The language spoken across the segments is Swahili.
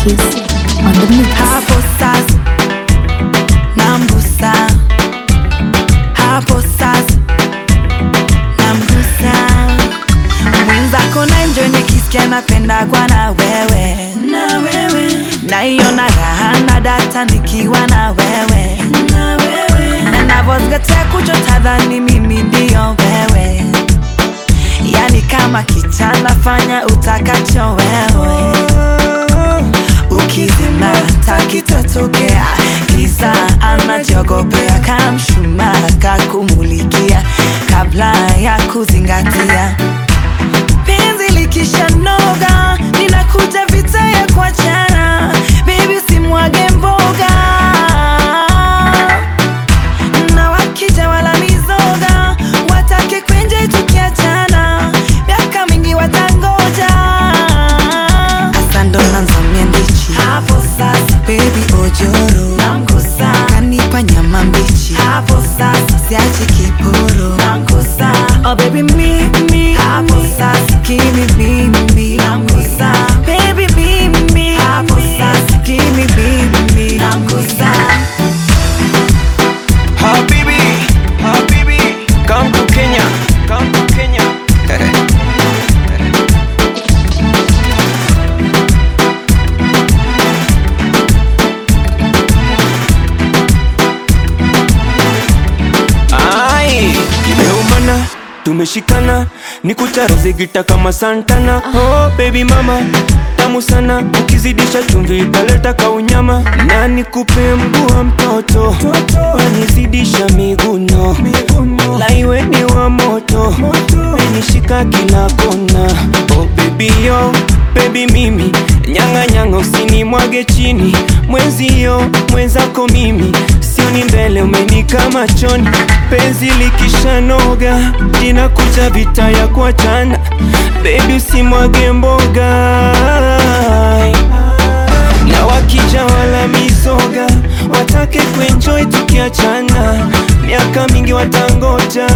Keys on the mix. hapo sasa namgusa hapo sasa namgusa mwenzako na enjoy nikisikia napendagwa na wewe na wewe naiona raha na data nikiwa na wewe na wewe na navozgatea kuchotadhani mimi ndio wewe yani kama kichana fanya utakacho wewe ukizima takitatokea kisa anajiogopea kamshuma kakumulikia kabla ya kuzingatia penzi likisha noga ninakuja vita ya kuachana bebi usimwage mboga na wakija wala mizoga watake kwenje tukiachana miaka mingi watangoja hasa ndo nanzamia ndichi hapo sasa bebi ojoro namgusa kanipa nyama mbichi hapo sasa siachi kiporo namgusa oh baby mimi hapo sasa kimi mimi namgusa baby mimi hapo sasa kimi mimi namgusa Habibi, Habibi, come to Kenya, come to Kenya. Ai, imeumana, tumeshikana, nikucharaze gita kama Santana. Oh baby mama, tamu sana, ukizidisha chumvi italeta kaunyama, na nikupe mguu wa mtoto, wanizidisha miguno, laiwe ni wa moto, menishika kila kona. Oh baby yo, baby mimi, nyanga nyanga, usinimwage chini, mwenzio mwenzako mimi sioni mbele umenika machoni penzi likishanoga inakuja vita ya kuachana bebi usimwage mboga na wakija wala mizoga watake kuenjoy tukiachana miaka mingi watangoja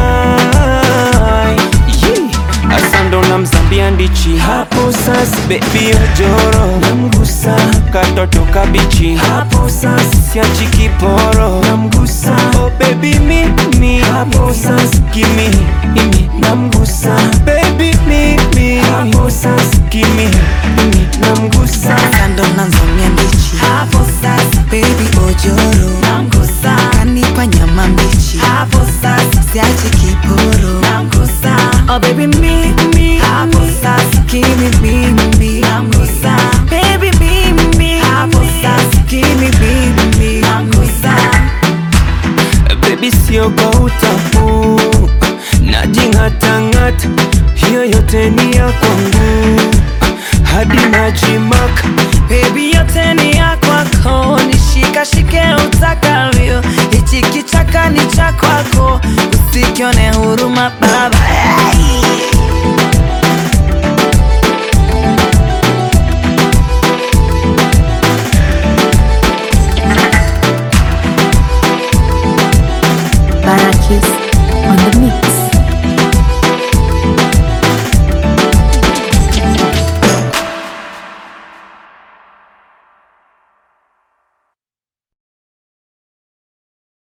Yee. Asa ndo namzambia ndichi hapo sasa bebi ojoro namgusa katoto kabichi hapo sasa siachi kiporo namgusa oh baby mimi hapo sasa kimi imi namgusa baby mimi hapo sasa kimi imi namgusa kando nanzamia mbichi hapo sasa baby ojoro namgusa kanipa nyama mbichi hapo sasa siachi kiporo namgusa oh baby mimi hapo sasa kimi mimi namgusa baby mimi hapo sasa kimi mimi namgusa Baby sio kwa utafu Najing'atang'ata Hiyo yote ni ya kwangu Hadi najimaka Baby yote ni ya kwako, nishikashike utakavyo. Hichi kichaka ni cha kwako, usikione huruma baba. Hey!